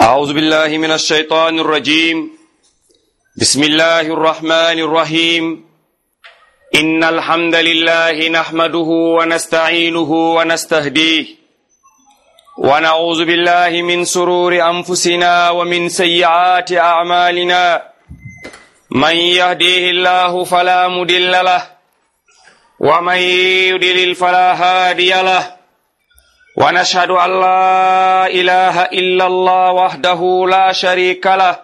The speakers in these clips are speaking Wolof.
أعوذ بالله من الشيطان الرجيم بسم الله الرحمن الرحيم إن الحمد لله نحمده ونستعينه ونستهديه ونعوذ بالله من سرور أنفسنا ومن سيئات أعمالنا من يهديه الله فلا مدل له ومن يدلل فلا هادي له ونشهد أن لا إله إلا الله وحده لا شريك له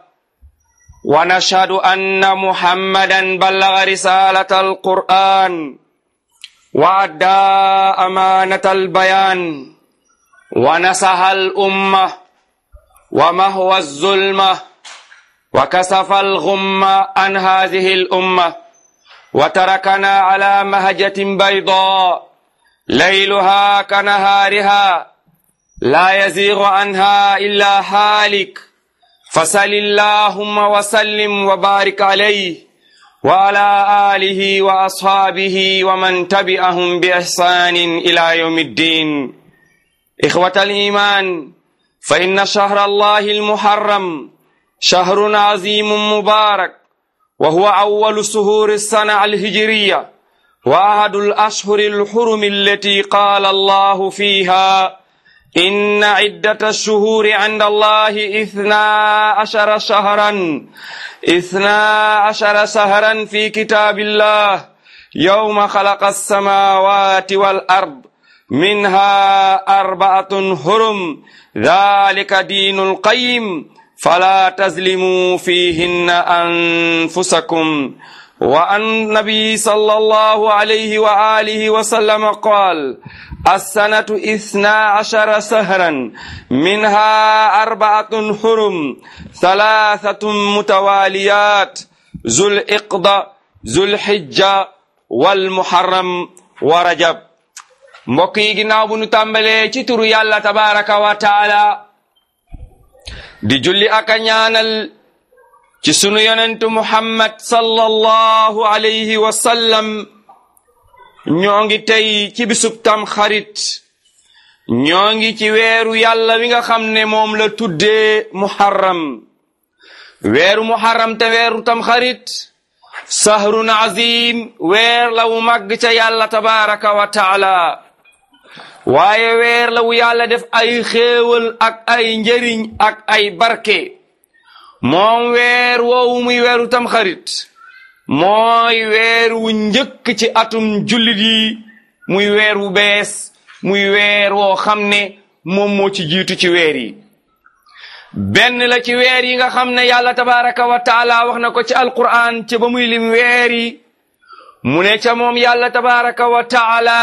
ونشهد أن محمدا بلغ رسالة القرآن وأدى أمانة البيان ونصح الأمة ومهوى الظلمة وكسف الغم عن هذه الأمة وتركنا على مهجة بيضاء ليلها كنهارها لا يزيغ عنها إلا هالك فسل اللهم وسلم وبارك عليه وعلى آله وأصحابه ومن تبعهم بإحسان إلى يوم الدين إخوة الإيمان فإن شهر الله المحرم شهر عظيم مبارك وهو أول سهور السنة الهجرية وأحد الأشهر الحرم التي قال الله فيها إن عدة الشهور عند الله إثنا عشر شهرا إثنا عشر شهرا في كتاب الله يوم خلق السماوات والأرض منها أربعة حرم ذلك دين القيم فلا تظلموا فيهن أنفسكم وعن النبي صلى الله عليه وآله وسلم قال السنة إثنا عشر سهرا منها أربعة حرم ثلاثة متواليات ذو الإقضى ذو الحجة والمحرم ورجب mbokk yi ginnaaw bu nu tàmbalee ci turu yàlla tabaraka wa taala di julli ak a ñaanal ci sunu yonentu muhammad sallallahu alayhi wa sallam ñoo ngi tey ci bisub tam xarit ñoo ngi ci weeru yàlla wi nga xam ne moom la tuddee muharram weeru muharram te weeru tam xarit sahrun azim weer la wu màgg ca yàlla tabaraka wa taala waaye weer la wu yàlla def ay xéewal ak ay njëriñ ak ay barke moom weer woowu muy weeru tamxarit mooy weer wu njëkk ci atum jullit yi muy weer wu bees muy weer woo xam ne moom moo ci jiitu ci weer yi benn la ci weer yi nga xam ne yàlla tabaraka wa taala wax na ko ci alquran ci ba muy lim weer yi mu ne ca moom yàlla tabaraka wa taala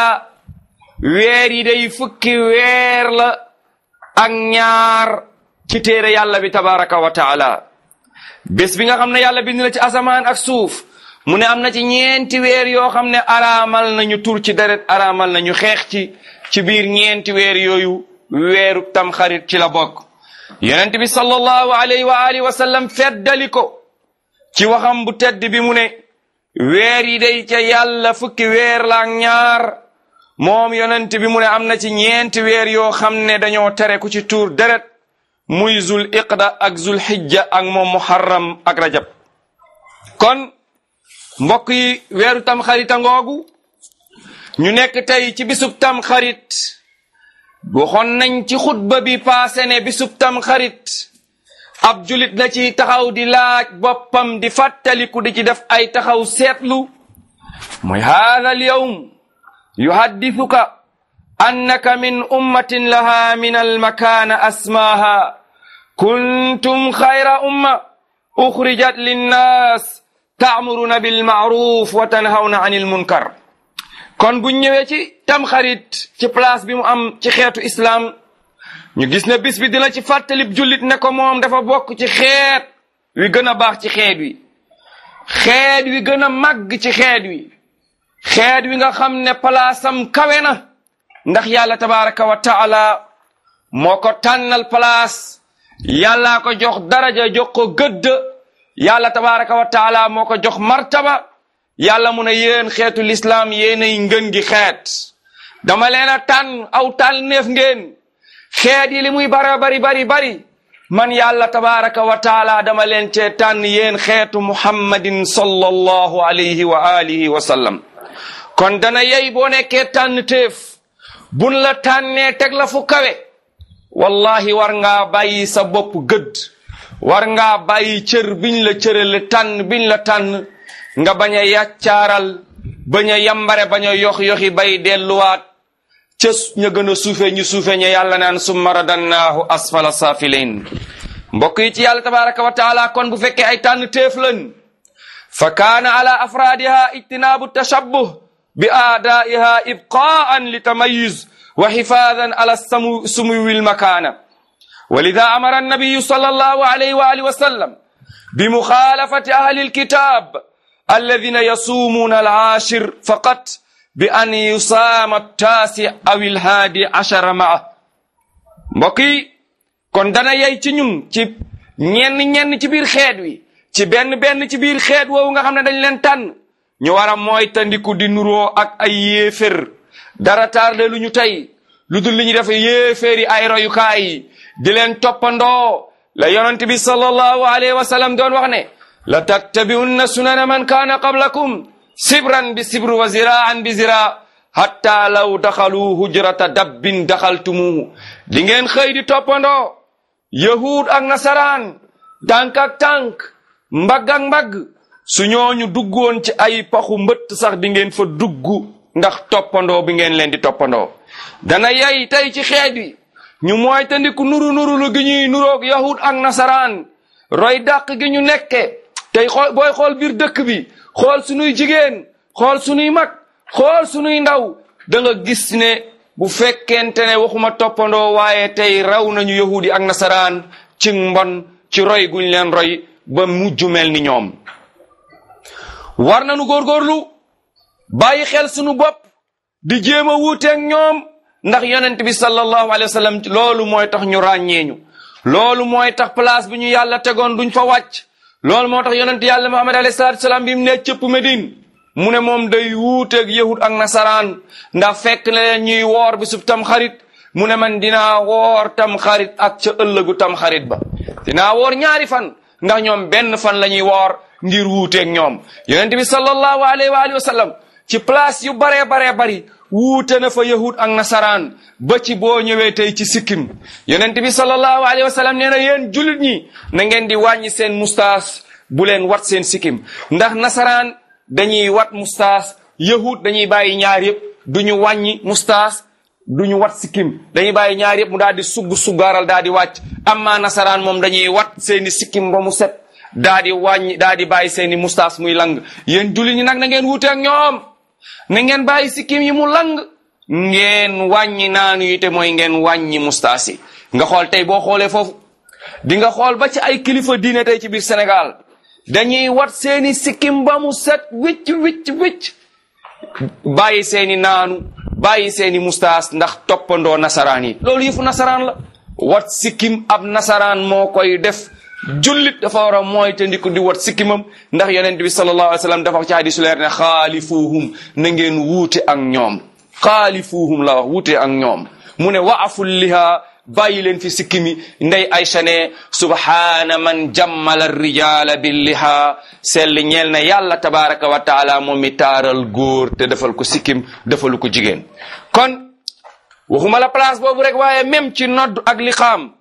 weer yi day fukki weer la ak ñaar ci téere yàlla bi tabaraka wa taala bés bi nga xam ne yàlla bind na ci asamaan ak suuf mu ne am na ci ñeenti weer yoo xam ne araamal nañu tur ci deret araamal nañu xeex ci ci biir ñeenti weer yooyu weeru tamxarit ci la bokk yonent bi sallallahu alayhi wa alihi wa sallam feddali ko ci waxam bu tedd bi mu ne weer yi day ca yàlla fukki weer la ak ñaar moom yonent bi mu ne am na ci ñeenti weer yoo xam ne dañoo tere ku ci tuur deret muy zul iqda ak zul xijja ak moom muharram ak rajab kon mbokk yi weeru tam xarita ngoogu ñu nekk tey ci bisub tam xarit waxoon nañ ci xutba bi paase ne bisub tam xarit ab julit na ci taxaw di laaj boppam di fàttaliku di ci def ay taxaw seetlu mooy haada al yawm yuhaddithuka annaka min ummatin laha min almakaana asmaaha kuntum xayra umma uxrijat linnaas taamuruna bilmaaruf wa tanhawna an ilmunkar kon buñ ñëwee ci tamxarit ci place bi mu am ci xeetu islaam ñu gis ne bis bi dina ci fàttalib jullit ne ko moom dafa bokk ci xeet wi gën a baax ci xeet wi xeet wi gën a màgg ci xeet wi xeet wi nga xam ne palaasam kawe na ndax yàlla tabaraka wa taala moo ko tànnal palaas yàllaa ko jox daraja jox ko gëdd yàlla tabaraka wa taala moo ko jox martaba yàlla mu ne yéen xeetu lislaam yéenay ngën gi xeet dama leen a tànn aw tànneef ngeen xeet yi li muy bara bari bari bari man yàlla tabaraka wa taala dama leen cee tànn yéen xeetu muhammadin sallallahu alayhi wa alihi wa sallam kon dana yey boo nekkee tànn téef bun la tànnee teg la fu kawe wallahi war ngaa bàyyi sa bopp gëdd war ngaa bàyyi cër biñ la cërale tànn biñ la tànn nga bañ a yàccaaral bañ a yambare bañ a yox-yoxi bay delluwaat ca ña gën a suufe ñu suufe ña yàlla naan summa radannaahu asfala saafiliin mbokk yi ci yàlla tabaraka wa taala kon bu fekkee ay tànn téef lan fa kaana ala afraadiha ijtinaabu tashabbuh bi aadaiha ibqaan li tamayuz wa xifaadan ala samu sumuwi lmakaana ولذا أمر النبي صلى الله عليه وآله وسلم بمخالفة أهل الكتاب الذين يصومون العاشر فقط بأن يصام التاسع أو الهادي عشر معه mbokki kon dana yey ci ñun ci ñenn ñenn ci biir xeet wi ci benn benn ci biir xeet woowu nga xam ne dañ leen tànn ñu war a mooy tandiku di nuroo ak ay yéefér dara tarde lu ñu tey lu dul li ñu def yéeféeri ay royukaay yi di leen toppandoo la yonent bi sallallahu alayhi wa sallam doon wax ne la tattabi'unna sunana man kaana qablakum sibran bi sibru wa ziraan bi zira hatta law daxalu hujrata dabbin daxaltumuhu di ngeen xëy di toppandoo yahud ak nasaraan tànk ak tànk mbagg ak mbagg su ñooñu duggoon ci ay paxu mbëtt sax di ngeen fa dugg ndax toppandoo bi ngeen leen di toppandoo dana yay tey ci xeet wi ñu mooy tandiku nuru nuru lu gi ñuy nuroog yahud ak nasaraan roy dàq gi ñu nekke tey xool booy xool biir dëkk bi xool sunuy jigéen xool sunuy mag xool sunuy ndaw da nga gis ne bu fekkente ne waxuma toppandoo waaye tey raw nañu yahudi ak nasaraan ci mbon ci roy guñ leen roy ba mujj mel ni ñoom war nañu góorgóorlu bàyyi xel sunu bopp di jéem a wuuteeg ñoom ndax yonent bi sallallahu alayhi wa sallam loolu mooy tax ñu ràññeeñu loolu mooy tax place bi ñu yàlla tegoon duñ fa wàcc loolu moo tax yonent yàlla muhammad alayhi salatu salaam bi mu ne cëpp Medine mu ne moom day wuuteeg yahud ak nasaraan ndax fekk na leen ñuy woor bi sub tam xarit mu ne man dinaa woor tam xarit ak ca ëllëgu tam xarit ba dinaa woor ñaari fan ndax ñoom benn fan la ñuy woor ngir wuuteeg ñoom yonent bi sallallahu alayhi wa alihi wa sallam ci place yu baree baree bari wuute na fa yahud ak nasaraan ba ci boo ñëwee tey ci sikkim yonent bi sallallahu alayhi wa sallam nee na yéen jullit ñi na ngeen di wàññi seen mustaas bu leen wat seen sikkim ndax nasaraan dañuy wat mustaas yahud dañuy bàyyi ñaar yëpp du ñu wàññi mustaas du ñu wat sikkim dañuy bàyyi ñaar yëpp mu daal di sugg suggaaral daal di wàcc amma nasaraan moom dañuy wat seeni sikkim ba mu set daa di wàññi daa di bàyyi seeni mustaas muy lang yéen jullit ñi nag na ngeen wuute ak ñoom na ngeen bàyyi sikkim yi mu lang ngeen wàññi naanu yi te mooy ngeen wàññi mustaas yi nga xool tey boo xoolee foofu di nga xool ba ci ay kilifa diine tey ci biir Sénégal dañuy wat seeni sikkim ba mu set wicc wicc wicc bàyyi seeni naanu bàyyi seeni mustaas ndax toppandoo nasaraan yi loolu yëfu nasaraan la wat sikkim ab nasaraan moo koy def jullit dafa war a mooy te ndiku di wat sikkimam ndax yonent bi sallallahu alayhi wa sallam dafa wax ci hadisu leer ne xaalifuuhum na ngeen wuute ak ñoom xaalifuuhum la wax wuute ak ñoom mu ne waaful liha bàyyi leen fi sikkimi ndey aysa ne subhaana man jammala rijaala billiha sell ñeel na yàlla tabaraka wa taala moom mi taaral góor te defal ko sikkim defalu ko jigéen kon waxuma la place boobu rek waaye même ci nodd ak liqaam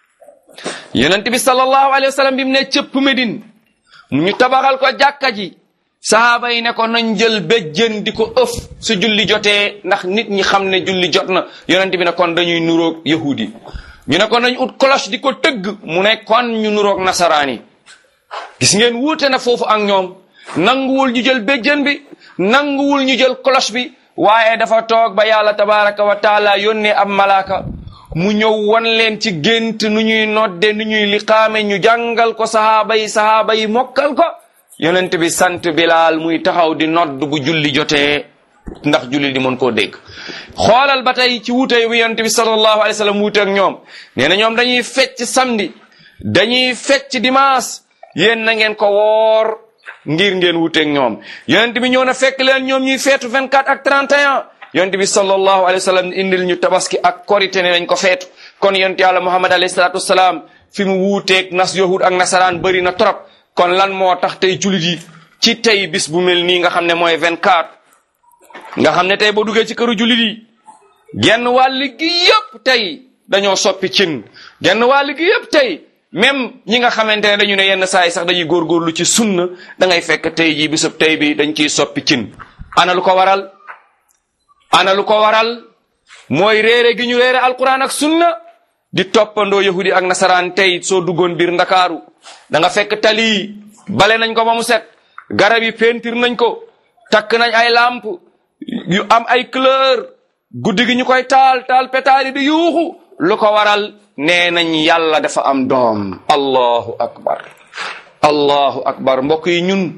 yonent bi sallallahu alayhi wa sallam bi mu ne cëpp Medine mu ñu tabaxal ko jàkka ji sahaaba yi ne ko nañ jël béjjën di ko ëf su julli jotee ndax nit ñi xam ne julli jot na yonent bi ne kon dañuy nuroog yahudi ñu ne ko nañ ut cloche di ko tëgg mu ne kon ñu nuroog nasaraan yi gis ngeen wuute na foofu ak ñoom nanguwul ñu jël béjjën bi nanguwul ñu jël cloche bi waaye dafa toog ba yàlla tabaraka wa taala yónnee ab malaaka mu ñëw wan leen ci gént nu ñuy nodde nu ñuy liqaame ñu jàngal ko sahaaba yi sahaaba yi mokkal ko yonent bi sant bilaal muy taxaw di nodd bu julli jotee ndax julli di mën koo dégg xoolal ba tey ci wuute bi yonent bi sallallahu alayhi wa sallam wuute ak ñoom nee na ñoom dañuy fecc samedi dañuy fecc dimanche yéen na ngeen ko woor ngir ngeen wuute ak ñoom yonent bi ñëw na fekk leen ñoom ñuy feetu 24 ak 31 yonent bi sallallahu alayhi wa sallam indil ñu tabaski ak korite ne nañ ko feetu kon yonent yàlla muhammad alayhi salatu wasalaam fi mu wuuteeg nas yahud ak nasaraan bëri na trop kon lan moo tax tey jullit yi ci tey bis bu mel nii nga xam ne mooy 24 nga xam ne tey boo duggee ci këru jullit yi genn wàll gi yëpp tey dañoo soppi cin genn wàll gi yëpp tey même ñi nga xamante ne dañu ne yenn saa yi sax dañuy góorgóorlu ci sunna da ngay fekk tey jii bisub tey bi dañ ciy soppi cin ana lu ko waral ana lu ko waral mooy réere gi ñu réere alquran ak sunna di toppandoo yahudi ak nasaraan tey soo duggoon biir ndakaaru da nga fekk tali bale nañ ko ba mu set garab yi peentir nañ ko takk nañ ay lamp yu am ay couleur guddi gi ñu koy taal taal pétaali di yuuxu lu ko waral nee nañ yàlla dafa am doom allahu akbar allahu akbar mbokk yi ñun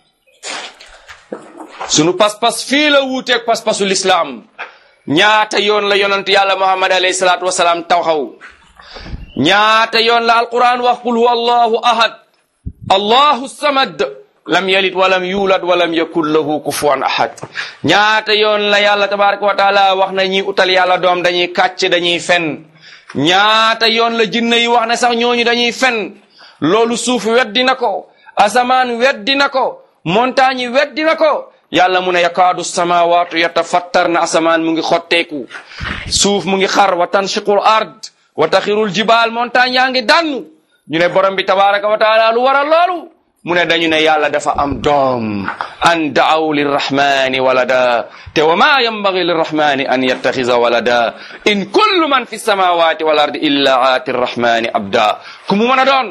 sunu pas-pas fii la wuuteeg pas-pasu lislaam ñaata yoon la yonant yàlla muhammad alayhi salaatu wasalaam taxaw ñaata yoon la alquran wax qul huwa allahu ahad allahu samad lam yalid walam yulad walam yakun lahu kufuwan ahad ñaata yoon la yàlla tabaraka wa taala wax na ñi utal yàlla doom dañuy kàcc dañuy fen ñaata yoon la jinne yi wax ne sax ñooñu dañuy fen loolu suuf weddi na ko asamaan weddi na ko montagne yi weddi na ko yàlla mu ne yakaadu samawaatu yatafattar na asamaan mu ngi xotteeku suuf mu ngi xar wa tanshiqul ard wa taxirul jibaal montagne yaa ngi dannu ñu ne borom bi tabaraka wa taala lu waral loolu mu ne dañu ne yàlla dafa am doom an daaw lirrahmani walada te wa ma yambagi lirrahmani an yattaxisa walada in kullu man fi samawati wal ardi illa aati rrahmani abda ku mu mën a doon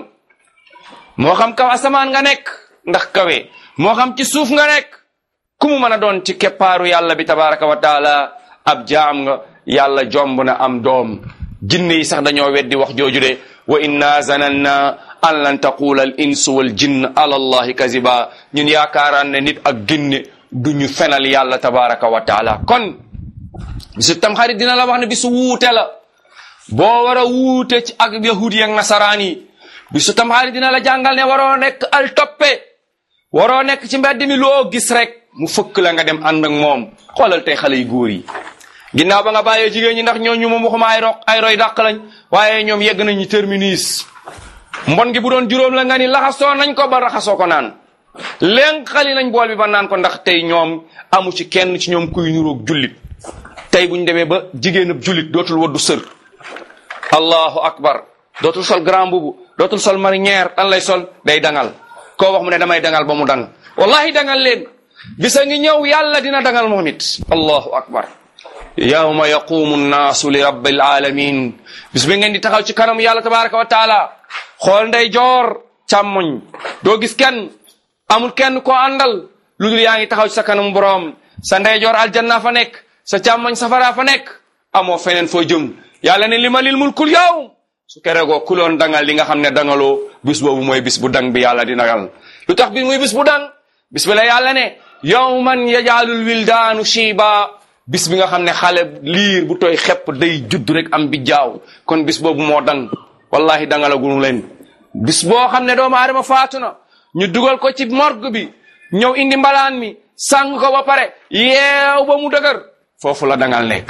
moo xam kaw asamaan nga nekk ndax kawe moo xam ci suuf nga nekk ku mu mën a doon ci keppaaru yàlla bi tabaraka wa taala ab jaam nga yàlla jomb na am doom jinne yi sax dañoo weddi wax jooju de wa inna zananna an lan taqula al insu wal jinn ala allahi kaziba ñun yaakaaraan ne nit ak ginne duñu fenal yàlla tabaraka wa taala kon bisu tamxarit dina la wax ne bisu wuute la boo war a wuute ci ak yahudi ak nasaraan yi bisu tamxarit dina la jàngal ne waroo nekk al toppe waroo nekk ci mbedd mi loo gis rek mu fëkk la nga dem ànd ak moom xoolal tey xale yu góor yi ginnaaw ba nga bàyyee jigéen ñi ndax ñooñu moom waxuma ay ro ay roy dàq lañ waaye ñoom yegg nañ ñu terminus mbon gi bu doon juróom la nga ni laxasoo nañ ko ba raxasoo ko naan léegi xali nañ bool bi ba naan ko ndax tey ñoom amu ci kenn ci ñoom kuy nuroog jullit tey bu ñu demee ba jigéenab jullit dootul waddu sër allahu akbar dootul sol grand bubu dootul sol marinière dan lay sol day dangal koo wax mu ne damay dangal ba mu dang wallahi dangal leen bisa ngi ñëw yàlla dina dangal moom it allahu akbar yawma yaqumu nnaasu li rabbil alamin bis bi ngeen di taxaw ci kanam yàlla tabaraka wa taala xool nday joor càmmoñ doo gis kenn amul kenn koo àndal lu dul yaa ngi taxaw ci sa kanam boroom sa ndey joor aljanna fa nekk sa càmmoñ safara fa nekk amoo feneen foo jëm yàlla ne li ma lil mulkul yawm su keregoo kuloon dangal li nga xam ne dangaloo bis boobu mooy bis bu dang bi yàlla di dangal lu tax bi muy bis bu dang bis bi la yàlla ne yawman yajaalul wildaanu shiiba bis bi nga xam ne xale liir bu tooy xepp day judd rek am bi jaaw kon bis boobu moo dang wallahi dangalagunu leen bis boo xam ne doomu aadama faatu na ñu dugal ko ci morgue bi ñëw indi mbalaan mi sàng ko ba pare yeew ba mu dëgër foofu la dangal nekk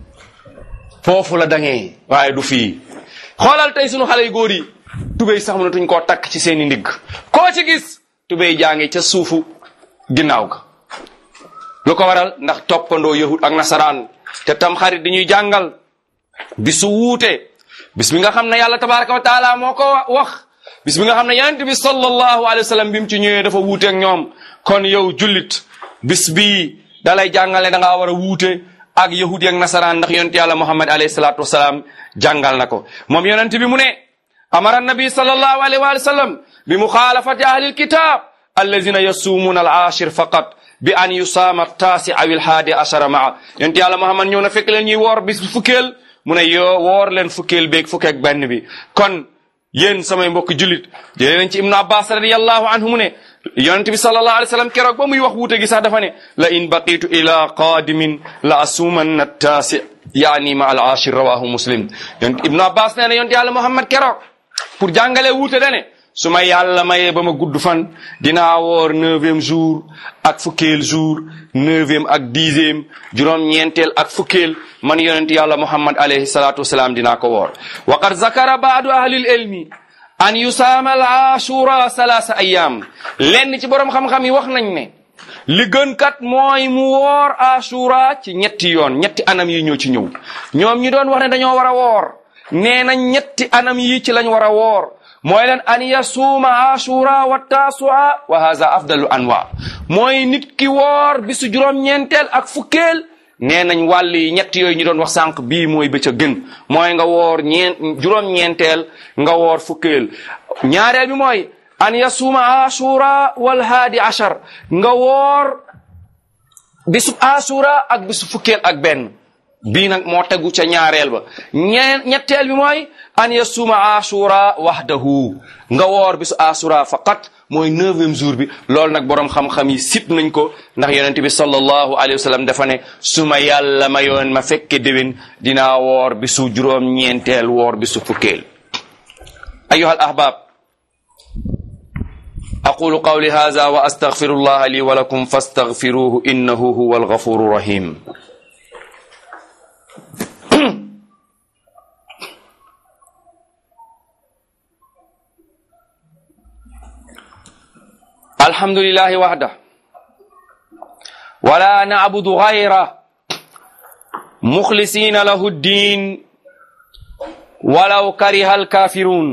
foofu la dangee waaye du fii xoolal tey sunu xale yu góor yi tubéy sax mënatuñ koo takk ci seeni ndigg koo ci gis tubéy jàngi ca suufu ginnaaw ga lu ko waral ndax toppandoo yahud ak nasaraan te tam xarit dañuy jàngal bisu wuute bis bi nga xam ne yàlla tabaraka wa taala moo ko wax bis bi nga xam ne yonent bi sallallahu alayhi wa sallam bi mu ci ñëwee dafa wuute ak ñoom kon yow jullit bis bii dalay jàngale da ngaa war a wuute ak yahudi ak nasaraan ndax yonent yàlla muhammad alayhi salatu wasalaam jàngal na ko moom yonent bi mu ne amara nabi sallallahu alayhi wa sallam bi muxaalafati ahli alkitab allazina yasuumuuna al ashir faqat bi an yusaama taasi aw il haadi ashara maa yonent yàlla muhammad ñëw na fekk leen ñuy woor bis fukkeel mu ne yoo woor leen fukkeel beeg fukkeeg benn bi kon yéen samay mbokk jullit jëlee nañ ci ibnu abbas radiallahu anhu mu ne yonent bi sallallahu alayhi wa sallam keroog ba muy wax wuute gi sax dafa ne la in baqitu ila qaadimin la asuumanna taasi yaani ma al ashir rawahu muslim yonent ibnu abbas nee na yonent yàlla muhammad keroog pour jàngale wuute dane su ma yàlla mayee ba ma gudd fan dinaa woor neuvième jour ak fukkeel jour neuvième ak dixième juróom-ñeenteel ak fukkeel man yonent yàlla muhammad alayhi salatu wasalaam dinaa ko woor wa qad zakara baadu ahlil ilmi an yusaama al ashura salaasa ayaam lenn ci boroom xam-xam yi wax nañ ne li gën kat mooy mu woor ashura ci ñetti yoon ñetti anam yi ñoo ci ñëw ñoom ñi doon wax ne dañoo war a woor nee nañ ñetti anam yi ci lañ war a woor mooy leen an yasuuma ashura wa tasua wa haza afdalu anwa mooy nit ki woor bisu juróom-ñeenteel ak fukkeel nee nañ wàll yi ñett yooyu ñu doon wax sànq bii mooy ba ca gën mooy nga woor ñeent juróom-ñeenteel nga woor fukkeel ñaareel bi mooy an yasuuma ashura wal haadi ashar nga woor bisu ashura ak bisu fukkeel ak benn bii nag moo tegu ca ñaareel ba ñeen ñetteel bi mooy an yasuuma ashura wahdahu nga woor bisu ashura faqat mooy neuvième jour bi loolu nag boroom xam-xam yi sip nañ ko ndax yonent bi sallallahu alayhi wa sallam dafa ne su ma yàlla mayoon ma fekke déwén dinaa woor bisu juróom-ñeenteel woor bisu fukkeel ayuha al ahbab aqulu qawli hadha wa astaghfirullaha li wa lakum fastaghfiruhu innahu huwa alghafuru rahim الحمد لله وحده ولا نعبد غيره مخلصين له الدين ولو كره الكافرون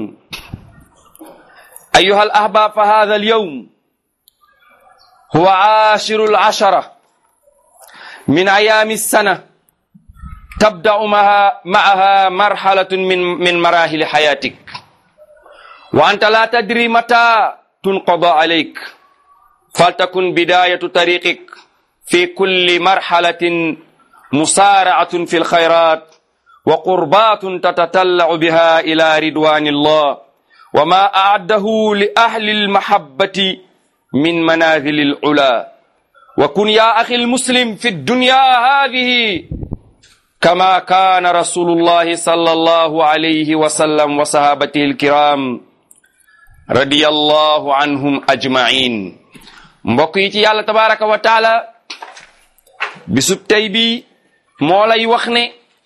أيها الأحباب فهذا اليوم هو عاشر العشرة من أيام السنة تبدأ معها, معها مرحلة من, من مراحل حياتك وأنت لا تدري متى تنقضى عليك فلتكن بداية طريقك في كل مرحلة مسارعة في الخيرات وقربات تتتلع بها إلى رضوان الله وما أعده لأهل المحبة من منازل العلا وكن يا أخي المسلم في الدنيا هذه كما كان رسول الله صلى الله عليه وسلم وصحابته الكرام رضي الله عنهم أجمعين mbokk yi ci yàlla tabaraka wa taala bisub tey bi moo lay wax ne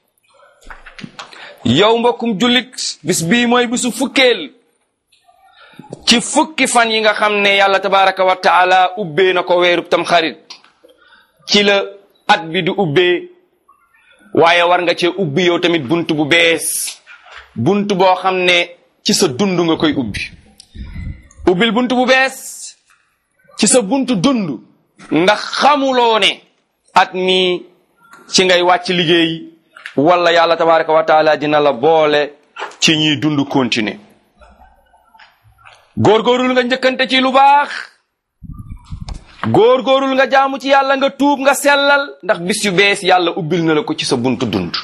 yow mbokkum jullit bis bii mooy bisu fukkeel ci fukki fan yi nga xam ne yàlla tabaraka wa taala ubbee na ko weerub tam xarit ci la at bi di ubbee waaye war nga cee ubbi yow tamit bunt bu bees bunt boo xam ne ci sa dund nga koy ubbi ubbil bunt bu bees ci sa buntu dund ndax xamuloo ne at mi ci ngay wàcc liggéey wala yàlla tabaraka wa taala dina la boole ci ñuy dund continuer góorgóorul nga njëkkante ci lu baax góorgóorul nga jaamu ci yàlla nga tuub nga sellal ndax bis yu bees yàlla ubbil na la ko ci sa buntu dund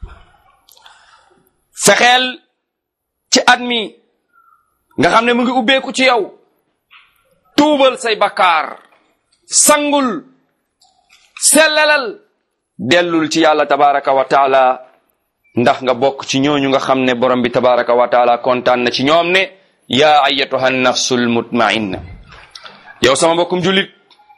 fexeel ci at mi nga xam ne mu ngi ubbeeku ci yow tuubal say bakkaar sangul sellalal dellul ci yàlla tabaraka wa taala ndax nga bokk ci ñooñu nga xam ne borom bi tabaraka wa taala kontaan na ci ñoom ne yaa ayatuha nafsul mutmainna yow sama mbokkum jullit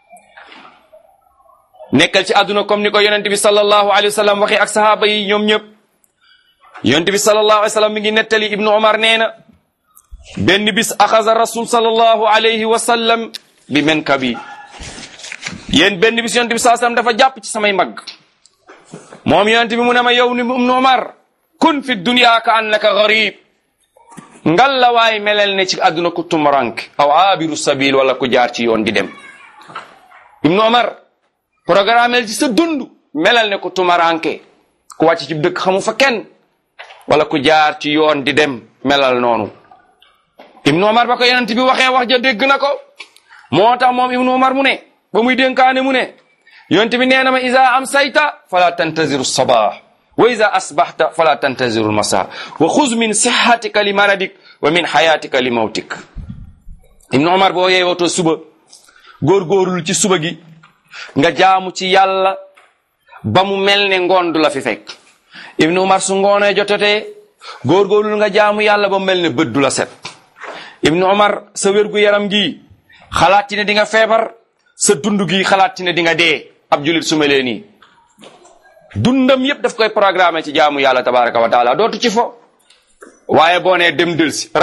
nekkal ci àdduna comme ni ko yonent bi sallallahu alayhi wa sallam waxee ak sahaaba yi ñoom ñëpp yonent bi sallallahu alayhi wa sallam mi ngi nettali ibnu omar nee na benn bis axasa rasul sallallahu alayhi wa sallam bi men kabi yéen benn bis yonent bi sallallahu alayhi wa sallam dafa jàpp ci samay mag moom yonent bi mu ne ma yow ni ibnu omar kun fi dunya ka annaka garib ngal la waay melel ne ci àdduna ku tumurank aw aabiru sabil wala ku jaar ci yoon di dem ibnu omar programmel ci sa dund melal ne ku tumaranke ku wàcc ci dëkk xamu fa kenn wala ku jaar ci yoon di dem melal noonu ibnu omar ba ko yonent bi waxee wax ja dégg na ko moo tax moom ibnu omar mu ne ba muy dénkaane mu ne yonent bi nee na ma isa am sayta fala tantaziru sabah wa ida asbaxta fala tantaziru lmasa wa xuz min sixatika li maradik wa min xayatika li mawtik ibnu omar boo yeewatoo suba góorgóorul ci suba gi nga jaamu ci yàlla ba mu mel ne ngoon du la fi fekk ibnu umar su ngoonee jotatee góorgóorlu nga jaamu yàlla ba mu mel ne bët du la set ibnu umar sa wérgu yaram gi xalaat ci ne di nga feebar sa dund gi xalaat ci ne di nga dee ab julit su melee nii dundam yépp daf koy programme ci jaamu yàlla tabaraka wa taala dootu ci fo waaye boo nee dem dëlsi rak tak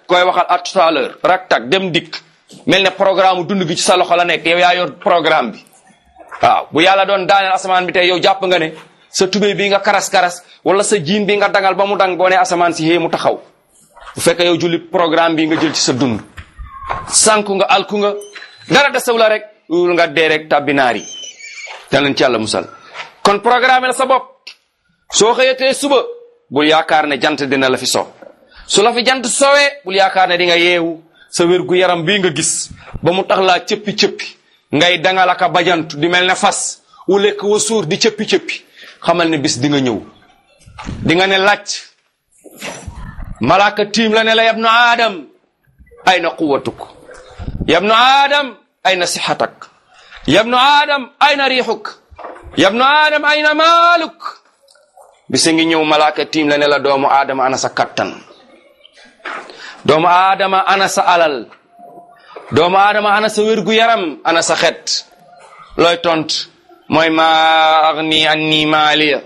koy waxal à tout à l'heure rak tak dem dikk mel ne programme dund gi ci sa loxo la nekk yow yaa yor programme bi waaw bu yàlla doon daaneel asamaan bi tey yow jàpp nga ne sa tubéy bi nga karas-karas wala sa jiin bi nga dangal ba mu dang boo ne asamaan si xée mu taxaw bu fekkee yow jullit programme bi nga jël ci sa dund sànku nga alku nga dara desew la rek wul nga dee rek tàbbinaar yi te leen ci yàlla musal kon programme la sa bopp soo xëyatee suba bul yaakaar ne jant dina la fi so su la fi jant sowee bul yaakaar ne di nga yeewu sa wér gu yaram bii nga gis ba mu tax laa cëppi-cëppi ngay dangalaka bajantu di mel ne fas wu lekk wa suur di cëppi-cëppi xamal ne bis di nga ñëw di nga ne làcc malaaka tiim la ne la yabnu aadam ayna quwatuk yabnu aadam ayna sixatak yabnu aadam ayna riixuk yabnu aadam ayna maaluk bisa ngi ñëw malaaka tiim la ne la doomu aadama ana sa kattan doomu aadama ana sa alal doomu aadama ana sa wérgu yaram ana sa xet looy tont mooy maa agni anni maaliya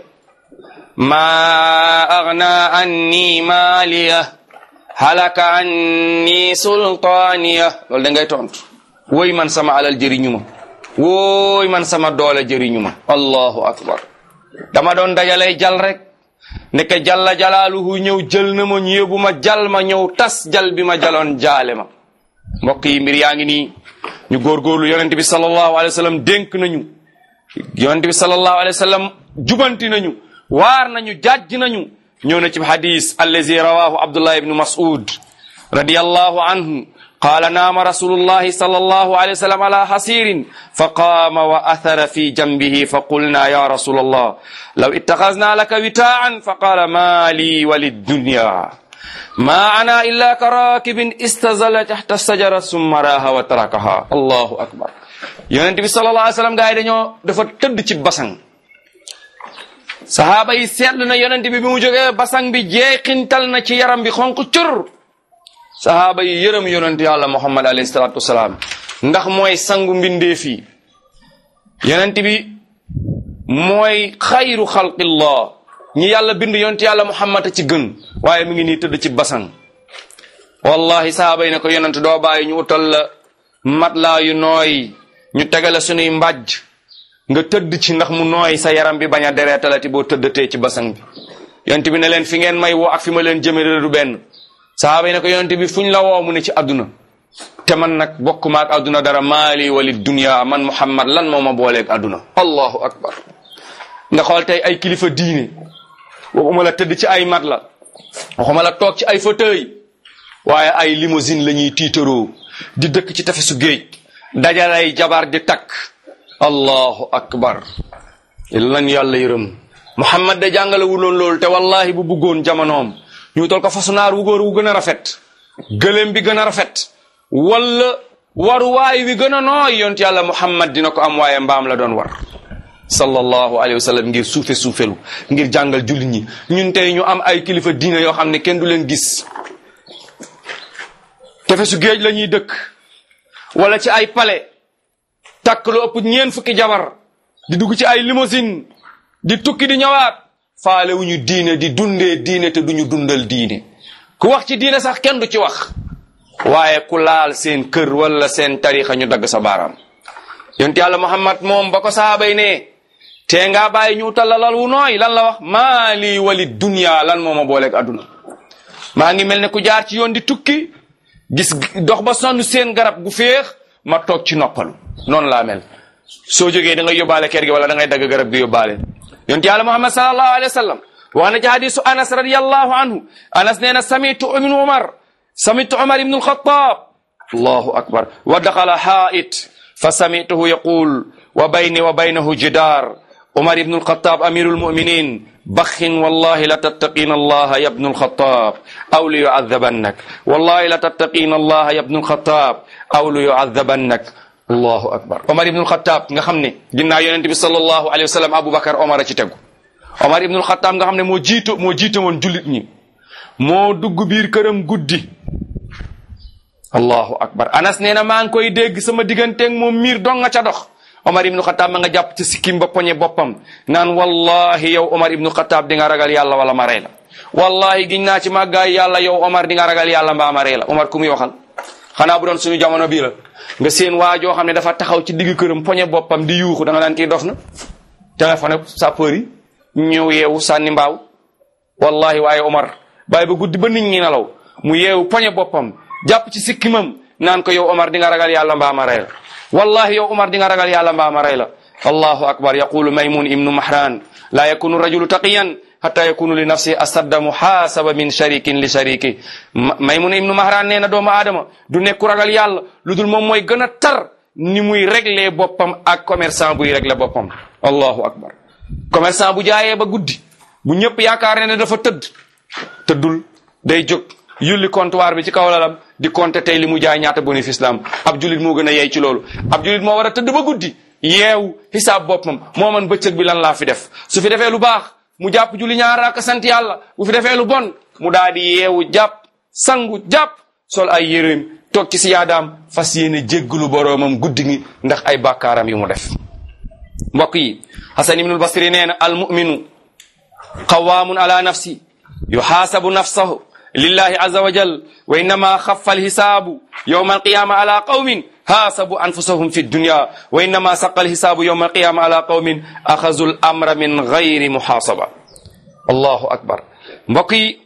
maa agna anni maaliya halaka anni sultaaniya loolu da ngay tontu woy man sama alal jëriñu ma wooy man sama doole jëriñu ma allahu akbar dama doon dajalay jal rek ndeke jalla jalaaluhu ñëw jël na ma ñu yóbbu ma jal ma ñëw tas jal bi ma jaloon jaale ma mbokk yi mbir yaa ngi nii ñu góorgóorlu yonente bi sallallahu alayhi wa sallam dénk nañu yonente bi sallallahu alayhi wa sallam jubanti nañu waar nañu jàjj nañu ñëw na ci hadis allazi rawahu abdullah ibnu mas'ud radiyallahu anhu قال نام رسول الله صلى الله عليه وسلم على حصير فقام وأثر في جنبه فقلنا يا رسول الله لو اتخذنا لك وتاعا فقال ما لي وللدنيا ما أنا إلا كراكب استزل تحت الشجرة ثم راها وتركها الله أكبر yonent bi sallallahu alayhi wa sallam gars yi dañoo dafa tëdd ci basang sahaaba yi seetlu na yonent bi bi mu jógee basang bi jeexintal na ci yaram bi xonq cur sahaaba yi yërëm yonent yàlla muhammad alayhi salatu wasalaam ndax mooy sangu mbindeef yi yonent bi mooy xayru xalqillah ñi yàlla bind yonent yàlla muhammad a ci gën waaye mi ngi nii tëdd ci basang wallahi sahaaba yi ne ko yonent doo bàyyi ñu utal la matlaa yu nooy ñu tegale sunuy mbàjj nga tëdd ci ndax mu nooy sa yaram bi bañ a dereetalati boo tëddatee ci basang bi yonent bi ne leen fi ngeen may woo ak fi ma leen jëme du benn sahaaba yi ne ko yonent bi fuñ la woo mu ne ci àdduna te man nag bokk maak àdduna dara maali wali dunya man muhammad lan moo ma booleeg àdduna allahu akbar nga xool tey ay kilifa diine waxuma la tëdd ci ay mat la waxuma la toog ci ay fauteuil waaye ay limousine la ñuy tiitaroo di dëkk ci tefesu géej dajalay jabar di takk allahu akbar lan yàlla yërëm muhammad de jàngale wu loon loolu te wallahi bu bëggoon jamonoom ñu tol ko fasu naar wu góor wu gën a rafet gëléem bi gën a rafet wala waruwaay wi gën a nooy yont yàlla muhammad dina ko am waaye mbaam la doon war sallallahu alayhi wa sallam ngir suufe suufelu ngir jàngal jullit ñi ñun tey ñu am ay kilifa diine yoo xam ne kenn du leen gis tefesu géej la ñuy dëkk wala ci ay palais takk lu ëpp ñeen fukki jabar di dugg ci ay limousine di tukki di ñëwaat faale wu ñu diine di dundee diine te duñu dundal diine ku wax ci diine sax kenn du ci wax waaye ku laal seen kër wala seen tarixa ñu dagg sa baaraam yonent yàlla muhammad moom ba ko saabay ne tee ngaa bàyyi ñu tallalal wu nooy lan la wax maa lii wali dunya lan moo ma booleeg adduna maa ngi mel ne ku jaar ci yoon di tukki gis dox ba sonn seen garab gu féex ma toog ci noppalu noonu laa mel soo jógee da ngay yóbbaale kër gi wala da ngay dagg garab gi yóbbaale yonent yàlla muhammad sallallahu alayhi wa sallam wax na ci hadisu anas radiallahu anhu anas nee na samitu ibnu umar samitu umar ibnu alxatab allahu akbar wa daxala xaait fa samituhu yaqul wa bayni wa baynahu jidar umar ibnu alxatab amiru almuminin baxin wallahi la tattaqina allaha ya bnu alxatab aw li yuadabannak wallahi la tattaqina allaha ya bnu alxatab aw li yuadabannak allahu akbar omar ibnul xataab nga xam ne ginnaaw yonente bi sallallahu alayhi wa sallam aboubacar omar a ci tegu omar ibnul xataab nga xam ne moo jiito moo jiite woon jullit ñi moo dugg biir këram guddi allahu akbar anas nee na maa ngi koy dégg sama digganteeg moom miir dong nga ca dox omar ibnul xataab ma nga jàpp ci sikkim ba poñe boppam naan wallahi yow omar ibnul xataab di nga ragal yàlla wala ma rey la wallahi giñ naa ci màggaay yàlla yow Omar di nga ragal yàlla mbaa ma ree la Omar ku muy waxal xanaa bu doon suñu jamono bii la nga seen waa joo xam ne dafa taxaw ci digg këram poñe boppam di yuuxu da nga naan kii dof na téléphone sapeur yi ñëw yeewu sànni mbaaw wallahi waaye Omar bàyyi ba guddi ba nit ñi nelaw mu yeewu poñe boppam jàpp ci sikkimam naan ko yow Omar di nga ragal yàlla mbaa ma rey la wallahi yow Omar di nga ragal yàlla mbaa ma rey la allahu akbar yaqulu maymun ibnu mahran la yakunu rajulu taqiyan hatta yakunu li nafsi asadda muhasaba min sharikin li shariki maymun ibnu mahran nee na doomu aadama du nekku ragal yàlla lu dul moom mooy gën a tar ni muy régler boppam ak commerçant buy régler boppam allahu akbar commerçant bu jaayee ba guddi bu ñëpp yaakaar ne ne dafa tëdd tëddul day jóg yulli comptoir bi ci kaw lalam di compter tey li mu jaay ñaata bénéfice la am ab julit moo gën a yey ci loolu ab julit moo war a tëdd ba guddi yeewu xisaab boppam moo man bëccëg bi lan laa fi def su fi defee lu baax mu jàpp julli ñaar ak sant yàlla bu fi defee lu bon mu daal di yeewu jàpp sangu jàpp sol ay yéreem toog ci si yaadaam fas yéene jéggalu boroomam guddi gi ndax ay bàkkaaram yu mu def mbokk yi Hasan ibnul Basri nee na al muminu qawaamun ala nafsi yuxaasabu nafsahu lillahi aza wa jal wa innama xafa alxisaabu yowma alqiyama ala qawmin haasabu anfusahum fi dunya wa innama saqa alxisaabu yowma alqiyama ala qawmin axazu l amra min gayri muxaasaba allahu akbar mbokk yi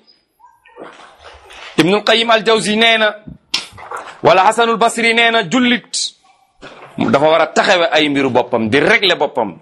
ibnul qayim aljawzi nee na wala xasanul basri nee na jullit dafa war a taxawe ay mbiru boppam di régler boppam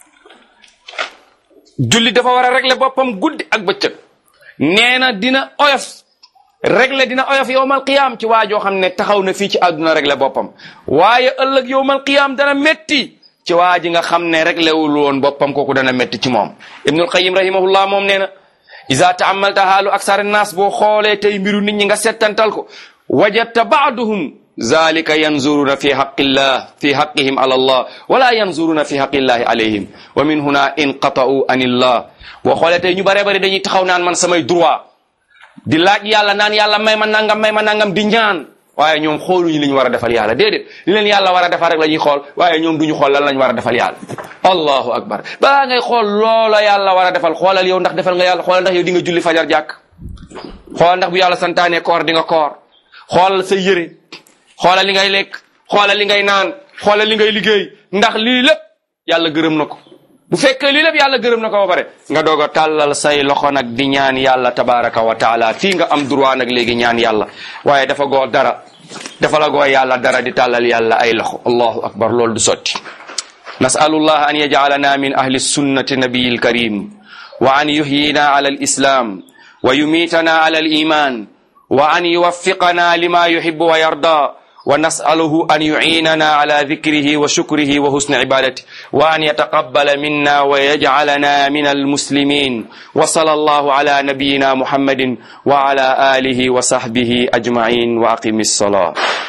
jullit dafa war a régler boppam guddi ak bëccëg nee na dina oyof régler dina oyof yowmal qiyaam ci waa joo xam ne taxaw na fii ci àdduna régler boppam waaye ëllëg yowmal qiyaam dana metti ci waa ji nga xam ne régler wul woon boppam kooku dana metti ci moom ibnul qayim rahimahullah moom nee na iza taamalta haalu aksar naas boo xoolee tey mbiru nit ñi nga settantal ko wajadta baaduhum zalika yanzuruna fi haqqillah fi haqqihim ala allah wala yanzuruna fi haqqillahi alayhim wa min huna inqata'u anillah boo xoolee tey ñu bare bari dañuy taxaw naan man samay droit di laaj yàlla naan yàlla may ma nangam may ma nangam di ñaan waaye ñoom xooluñu li ñu war a defal yàlla déedéet li leen yàlla war a defal rek la ñuy xool waaye ñoom duñu xool lan lañ war a defal yàlla allahu akbar balaa ngay xool loola yàlla war a defal xoolal yow ndax defal nga yàlla xoolal ndax yow di nga julli fajar jàkk xoolal ndax bu yàlla santaane koor di nga koor xoolal sa yëre xoolal li ngay lekk xoolal li ngay naan xoolal li ngay liggéey ndax lii lépp yàlla gërëm na ko bu fekkee lii lépp yàlla gërëm na ko ba pare nga doog a tàllal say loxo nag di ñaan yàlla tabaraka wa taala fii nga am droit nag léegi ñaan yàlla waaye dafa goo dara dafa la goo yàlla dara di tàllal yàlla ay loxo allahu akbar loolu du sotti nasalullah an yajalana min ahli sunnati nabiyi lkarim wa an yuhyina ala alislam wa yumitana ala aliman wa an yuwaffiqana lima yuhibbu wa yarda ونسأله أن يعيننا على ذكره وشكره وحسن عبادته وأن يتقبل منا ويجعلنا من المسلمين وصلى الله على نبينا محمد وعلى آله وصحبه أجمعين وأقم الصلاة